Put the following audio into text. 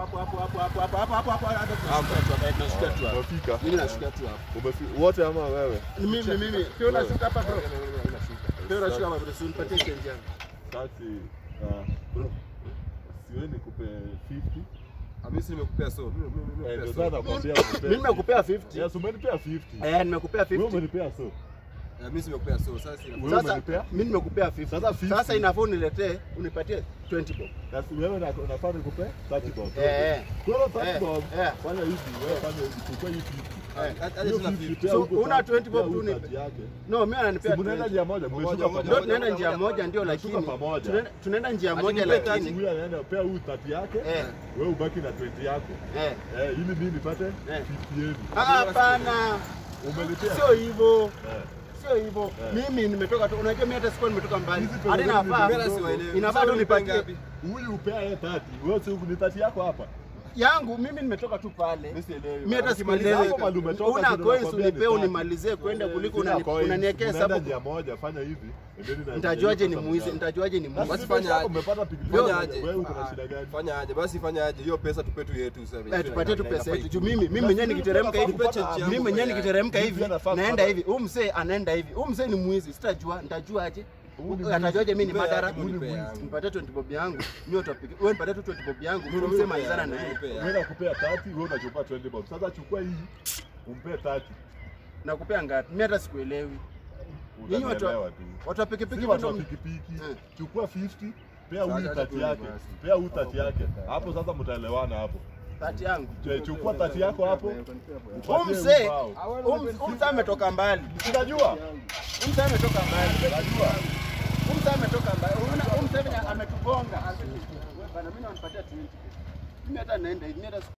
hapo hapo hapo hapo hapo hapo hapo hapo hapo hapo tunashukia tu hapo. Umefika? Mimi nashukia tu hapo. Umefi- Wote ama wewe? Ni mimi mimi. Pia unashuka hapa bro. Unashuka. Pia unashuka hapa bro. Unipatie change yangu. Taxi, ah, siwe nikupe 50. Mimi si nimekupea so. Mimi mimi Eh, ndio nimekupea sasa so. nakwambia Mimi nimekupea 50. Yes, umenipea 50. Eh, nimekupea Wewe 50. umenipea so. Eh, Mimi si nimekupea so. Sasa sina. Wewe Sasa umenipea? mimi nimekupea 50. Sasa 50. Sasa inafaa uniletee unipatie 20 bob. Na si wewe na- unafaa nikupe 30 bob. Eh, eh. Kwa hiyo 30 Eh, bob, eh. fanya hivi, wewe fanya hivi, chukua hii 50. Hata Hiyo sina 50 50. pea So, huko una 30, 20 bob pea tu huko ni- 30 yake. No, mimi ananipea Si mnaenda 20. njia moja, mmeshuka Moja, moja, Ndio pamoja. tunaenda njia moja ndio Tunashuka lakini pamoja. tunaenda- tunaenda njia moja Ati nipe lakini Huyu anaenda pea huyu 30 yake, eh wewe ubaki na 20 yako. eh Eh, ili mimi nipate Eh. 50 yenu. Ah, hapana. Umelipia? Sio hivyo. Eh. Sio hivyo. Eh. Mimi nimetoka tu. Unajua mimi hata sikuwa nimetoka mbali. Hizi pesa Hadi zenu ni nafaa Mimi hata siwaelewi. inafaa tu Sasa unipe nipatie ngapi? Huyu upea yeye 30. Wewe si ni 30 yako hapa. yangu mimi nimetoka tu pale. Mimi sielewi. Mimi hata Ukimaliza sikuelewi. hapo mahali umetoka, Una ndio coins nakwambia unipe ni tatu. unimalizie kwenda kuliko Sina unani- coins, unaniwekea mnaenda hesabu. njia moja, fanya hivi. endeni na- Nitajuaje ni na- mwizi? Nitajuaje ni mwizi? Basi Basi fanya fanya aje. umepata pikipiki. Fanya aje. Wewe uko na shida gani? Fanya aje? Basi fanya aje? Hiyo pesa tupe tu yetu sasa. Eh, tupatie tu pesa yetu juu mimi mimi Basi mwenyewe mimi nikiteremka hivi nafaa kupata mimi mwenyewe yangu, nikiteremka Mimi hivi pia nafaa naenda kupata- hivi huyu mzee anaenda hivi huyu mzee ni mwizi sitajua nitajuaje Huyu ni atajuaje mimi ni Nipe madara yangu, nipe yangu. nipatie 20 bob yangu mimi utapiga wewe nipatie tu 20 bob yangu huyu mzee malizana na yeye Nipe yangu. Wewe nakupea 30, wewe unachukua 20 bob. Sasa chukua hii. Umpe 30. nakupea ngapi mimi hata sikuelewi Nyinyi watu wa- Utanielewa tu. watu wa pikipiki Si watu wa bado pikipiki. Eh. Chukua 50, pea huyu Sasa 30 yake. basi. Pea huyu 30 yake. Hapo sasa mtaelewana hapo. tati yangu Che- Chukua 30 yako hapo. huyu upatie mzee ubao. huyu huyu mzee ametoka mbali Unajua? huyu mzee ametoka mbali Unajua? huyu mzee ametoka mbali unaona huyu mzee venye ametugonga wewe bana mimi nampatia 20 mimi hata naenda hivi mimi hata